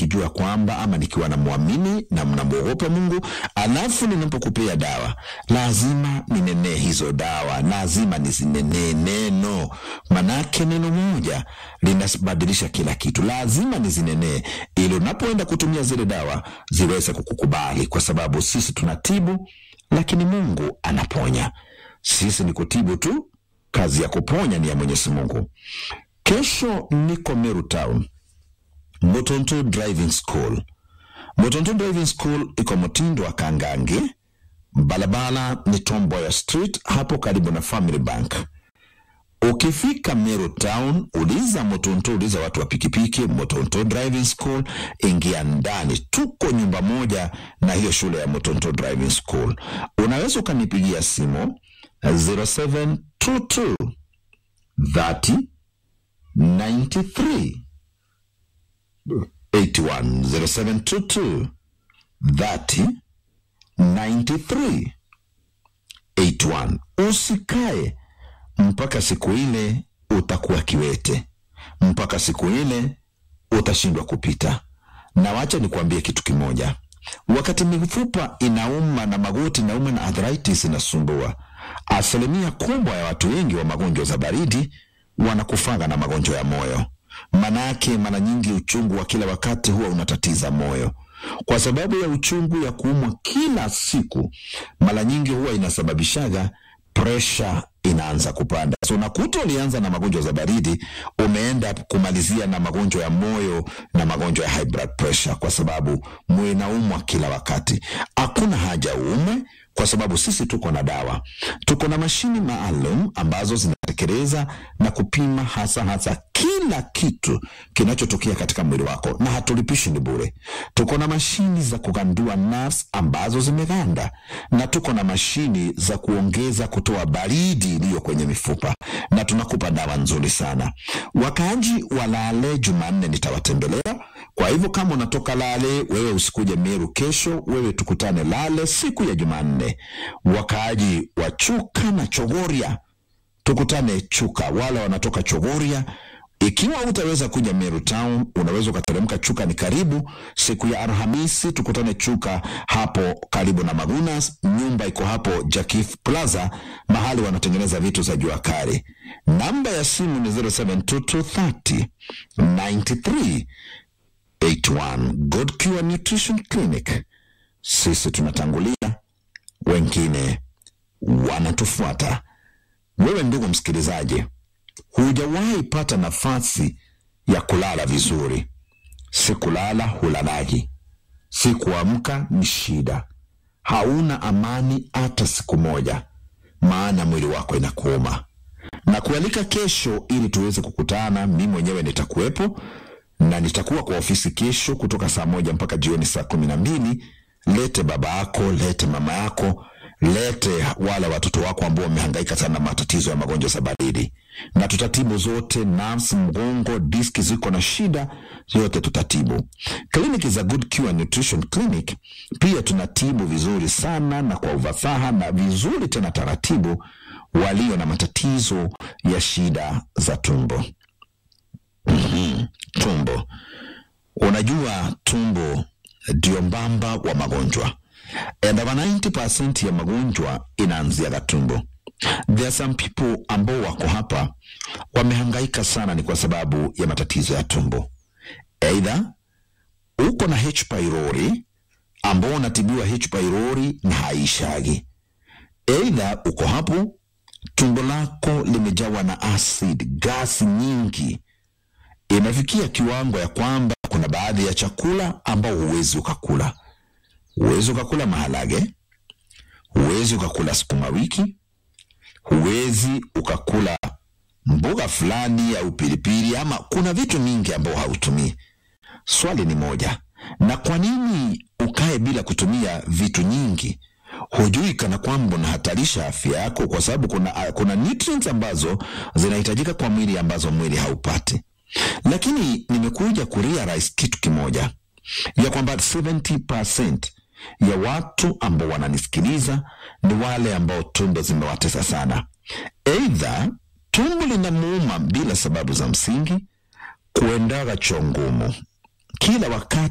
nikijua kwamba ama nikiwa namwamini na mnamwogopa Mungu, alafu ninapokupea dawa lazima ninenee hizo dawa, lazima nizinenee neno, manake neno moja linabadilisha kila kitu. Lazima nizinenee ili unapoenda kutumia zile dawa ziweze kukukubali, kwa sababu sisi tunatibu, lakini Mungu anaponya. Sisi ni kutibu tu, kazi ya kuponya ni ya Mwenyezi Mungu. Kesho niko Meru Town, Motonto Driving School. Motonto Driving School iko mtindo wa Kangangi, barabara ni Tomboya Street, hapo karibu na Family Bank. Ukifika Meru Town, uliza Motonto, uliza watu wa pikipiki, Motonto Driving School, ingia ndani. Tuko nyumba moja na hiyo shule ya Motonto Driving School. Unaweza ukanipigia simu 0722 30 93 81 0722 30 93 81. Usikae mpaka siku ile utakuwa kiwete, mpaka siku ile utashindwa kupita. Na wacha nikuambie kitu kimoja, wakati mifupa inauma na magoti inauma na arthritis inasumbua, asilimia kubwa ya watu wengi wa magonjwa za baridi wanakufanga na magonjwa ya moyo. Manake mara nyingi uchungu wa kila wakati huwa unatatiza moyo. Kwa sababu ya uchungu ya kuumwa kila siku, mara nyingi huwa inasababishaga presha inaanza kupanda. So unakuta ulianza na magonjwa za baridi, umeenda kumalizia na magonjwa ya moyo na magonjwa ya high blood pressure, kwa sababu moyo inaumwa kila wakati. Hakuna haja uumwe, kwa sababu sisi tuko na dawa, tuko na mashini maalum ambazo zinatekeleza na kupima hasa hasa kila kitu kinachotokea katika mwili wako, na hatulipishi, ni bure. Tuko na mashini za kugandua nerves ambazo zimeganda, na tuko na mashini za kuongeza kutoa baridi iliyo kwenye mifupa, na tunakupa dawa nzuri sana. Wakaaji wa Lale Jumanne nitawatembelea. Kwa hivyo kama unatoka Lale, wewe usikuje Meru kesho, wewe tukutane Lale siku ya Jumanne. Wakaaji wa Chuka na Chogoria tukutane Chuka, wale wanatoka Chogoria. Ikiwa utaweza kuja Meru Town, unaweza ukateremka Chuka, ni karibu. Siku ya Alhamisi tukutane Chuka, hapo karibu na Magunas. Nyumba iko hapo Jakif Plaza, mahali wanatengeneza vitu za jua kali. Namba ya simu ni 072230 93 81. God Cure Nutrition Clinic. Sisi tunatangulia, wengine wanatufuata. Wewe ndugu msikilizaji, hujawahi pata nafasi ya kulala vizuri. Si kulala hulalaji, si kuamka ni shida, hauna amani hata siku moja, maana mwili wako inakuuma. Na kualika kesho ili tuweze kukutana, mi mwenyewe nitakuwepo na nitakuwa kwa ofisi kesho kutoka saa moja mpaka jioni saa kumi na mbili. Lete baba yako, lete mama yako, lete wale watoto wako ambao wamehangaika sana na matatizo ya magonjwa za baridi, na tutatibu zote. Nerves, mgongo, diski ziko na shida yote tutatibu. Kliniki za Good Cure Nutrition Clinic pia tunatibu vizuri sana na kwa ufasaha na vizuri tena taratibu, walio na matatizo ya shida za tumbo. Mhm, tumbo. Unajua tumbo ndio mbamba wa magonjwa and over 90% ya magonjwa inaanzia tumbo. There are some people ambao wako hapa wamehangaika sana, ni kwa sababu ya matatizo ya tumbo. Aidha uko na H pylori ambao unatibiwa H pylori na haishagi. Aidha uko hapo tumbo lako limejawa na acid, gasi nyingi imefikia kiwango ya kwamba kuna baadhi ya chakula ambao huwezi ukakula. Huwezi ukakula maharage, huwezi ukakula sukuma wiki, huwezi ukakula mboga fulani au pilipili, ama kuna vitu mingi ambao hautumii. Swali ni moja, na kwa nini ukae bila kutumia vitu nyingi? Hujui kana kwamba unahatarisha afya yako, kwa sababu kuna, kuna nutrients ambazo zinahitajika kwa mwili ambazo mwili haupati lakini nimekuja kurealize kitu kimoja ya kwamba 70% ya watu ambao wananisikiliza ni wale ambao tumbo zimewatesa sana. Eidha tumbo linamuuma bila sababu za msingi, kuendaga choo ngumu kila wakati